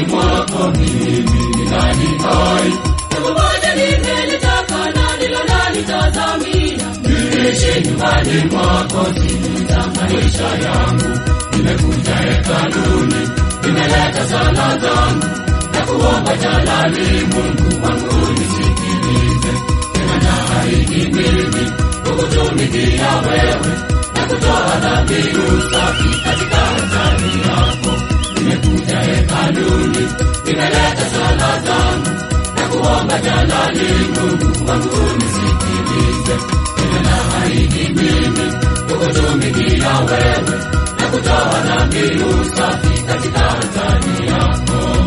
mwako mimi ningali hai. Jambo moja nimelitaka na ndilo nalitazamia, Niishi nyumbani mwako siku za maisha yangu. Nimekuja hekaluni, nimeleta sala zangu na kuomba jalali, Mungu wangu nisikilize. Tena naahidi mimi kukutumikia wewe na kutoa dhabihu safi katika altari yako. Nimekuja hekaluni, nimeleta sala zangu na kuomba jalali, Mungu wangu nisikilize. Tena naahidi mimi kukutumikia wewe na kutoa dhabihu safi katika altari yako.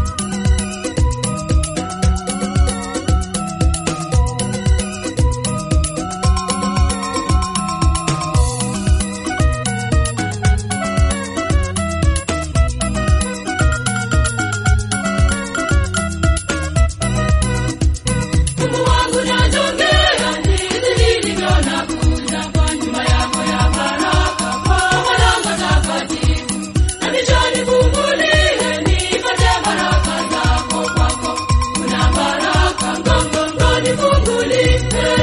Mungu wangu najongea ndizi nilivyo nakuja kwa nyumba yako ya baraka, kwa malango takatifu na michani fungulie, nipate baraka zako kwako. Kuna baraka ngongongo nifungulie.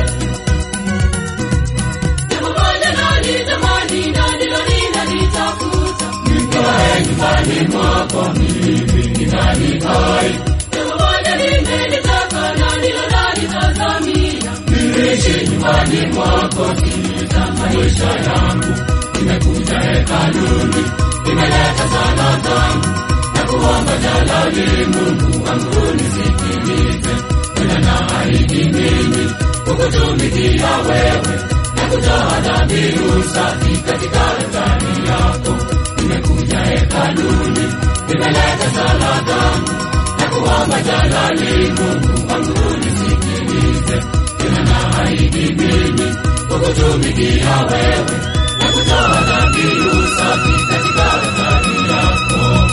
Jambo moja nalitamani na ndilo ninalitafuta, Nikae nyumbani mwako mimi ningali hai. jambo moja nimelitaka na ndilo nalitazamia. Niishi nyumbani mwako siku za maisha yangu. Nimekuja hekaluni, nimeleta sala zangu na kuomba jalali, Mungu wangu nisikilize. Tena naahidi mimi kukutumikia wewe na kutoa dhabihu safi katika altari yako. Nimekuja hekaluni, nimeleta sala zangu na kuomba jalali, Mungu wangu nisikilize. Tena naahidi mimi kukutumikia wewe na kutoa dhabihu safi katika altari yako.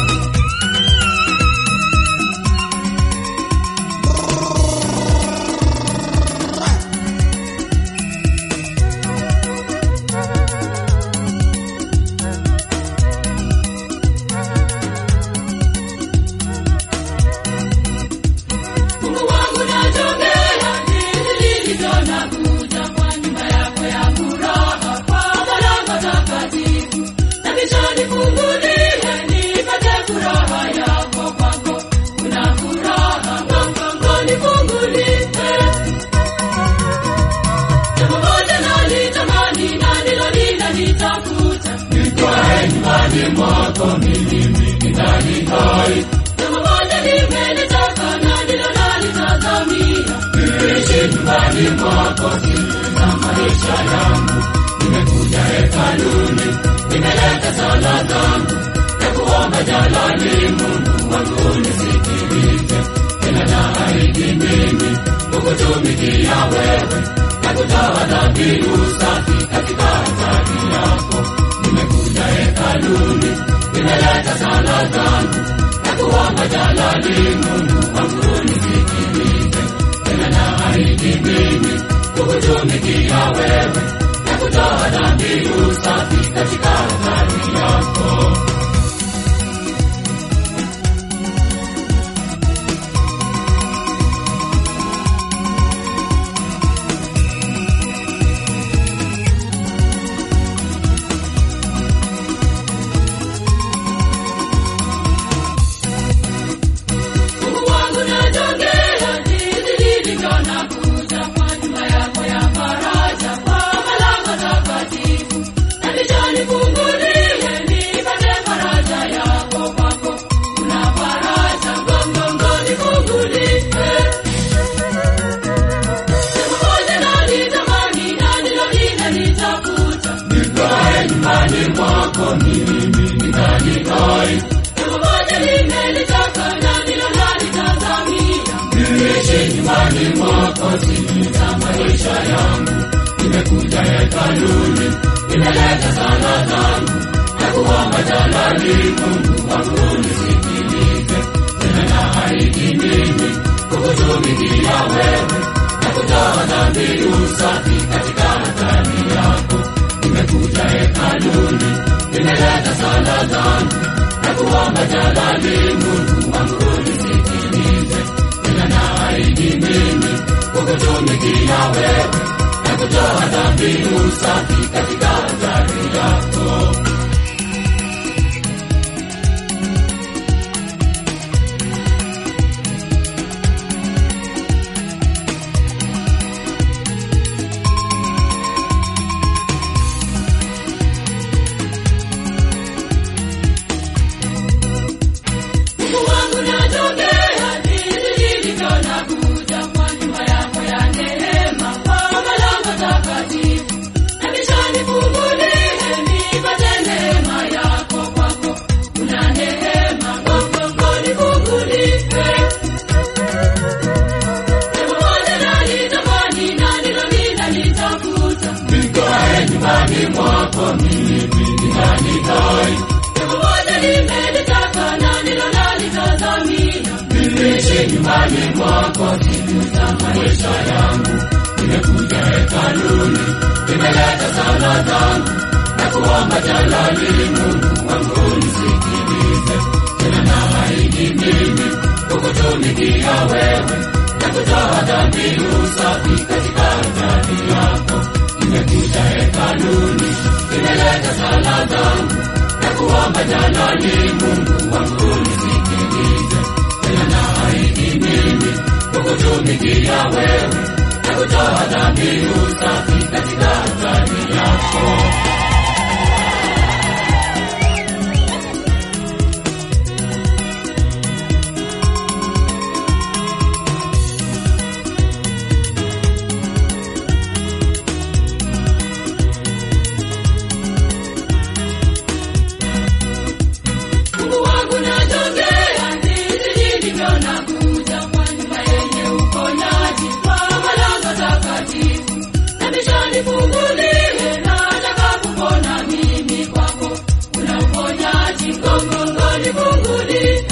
Mungu wangu najongea ndizi nilivyo nakuja kwa nyumba yako ya furaha, kwa malango takatifu na michani fungulie, nipate furaha yako kwako. Kuna furaha ngongongo nifungulie. Jambo moja nalitamani na ndilo ninalitafuta, Nikae nyumbani mwako mimi ningali hai. jambo moja nimelitaka na ndilo nalitazamia. Niishi nyumbani mwako siku za maisha yangu. Nimekuja hekaluni, nimeleta sala zangu na kuomba jalali, Mungu wangu nisikilize. Tena naahidi mimi kukutumikia wewe na kutoa dhabihu safi katika altari yako. Nimekuja hekaluni, nimeleta sala zangu na kuomba jalali, Mungu wangu nisikilize. Tena naahidi mimi kukutumikia wewe na kutoa dhabihu safi katika altari yako. Mungu wangu najongea ndizi nilivyo nakuja kwa nyumba yako ya faraja, kwa malango takatifu na michani fungulie, nipate faraja yako kwako. Kuna faraja ngongongo nifungulie. Jambo moja nalitamani na ndilo ninalitafuta, Nikae nyumbani mwako mimi ningali hai. jambo moja nimelitaka na ndilo nalitazamia. Niishi nyumbani mwako siku za maisha yangu. Nimekuja hekaluni, nimeleta sala zangu na kuomba jalali, Mungu wangu nisikilize. Tena naahidi mimi kukutumikia wewe na kutoa dhabihu safi katika altari yako. Nimekuja hekaluni, nimeleta sala zangu na kuomba jalali Mungu wangu unisikilize, tena naahidi mimi kukutumikia wewe na kutoa dhabihu safi katika altari yako. Mungu wangu natokea jinsi nilivyo nakuja kwa nyumba yako ya neema kwa malango takatifu. Nabisha nifungulie nipate neema yako kwako. Kuna neema kwako nifungulie. Neema moja nalitamani na ndilo ninalitafuta. Nikae nyumbani mwako mimi ninanidai, Neema moja nimelitaka na ndilo nalitazamia. niishi nyumbani mwako siku za maisha yangu. Nimekuja hekaluni, nimeleta sala zangu na kuomba jalali Mungu wangu unisikilize, tena naahidi mimi kukutumikia wewe na kutoa dhabihu safi katika altari yako. Nimekuja hekaluni, nimeleta sala zangu na kuomba jalali Mungu wangu unisikilize, tena naahidi mimi kukutumikia wewe na kutoa dhabihu safi katika altari yako. Mungu wangu natokea jinsi nilivyo nakuja kwa nyumba yenye uponyaji kwa malango takatifu. Nabisha nifungulie nataka kupona mimi kwako. Kuna uponyaji gongongo nifungulie.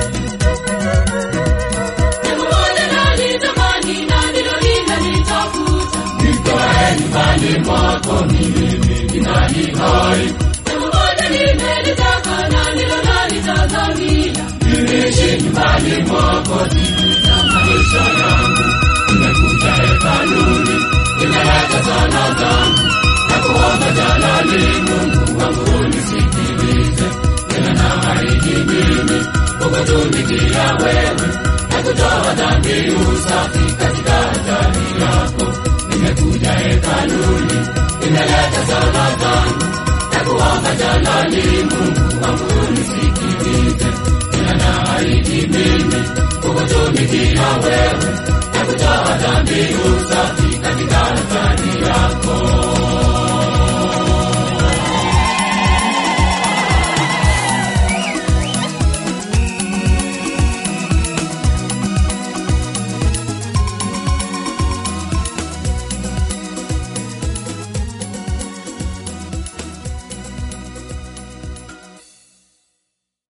Neema moja nalitamani na ndilo ninalitafuta. Nikae nyumbani mwako mimi ninanidai, Neema moja nimelitaka na ndilo nalitazamia. niishi nyumbani mwako siku za maisha yangu. Nimekuja hekaluni, nimeleta sala zangu na kuomba jalali Mungu wangu unisikilize, tena naahidi mimi kukutumikia wewe na kutoa dhabihu safi katika altari yako. Nimekuja hekaluni, nimeleta sala zangu na kuomba jalali Mungu wangu unisikilize, tena naahidi mimi kukutumikia wewe na kutoa dhabihu safi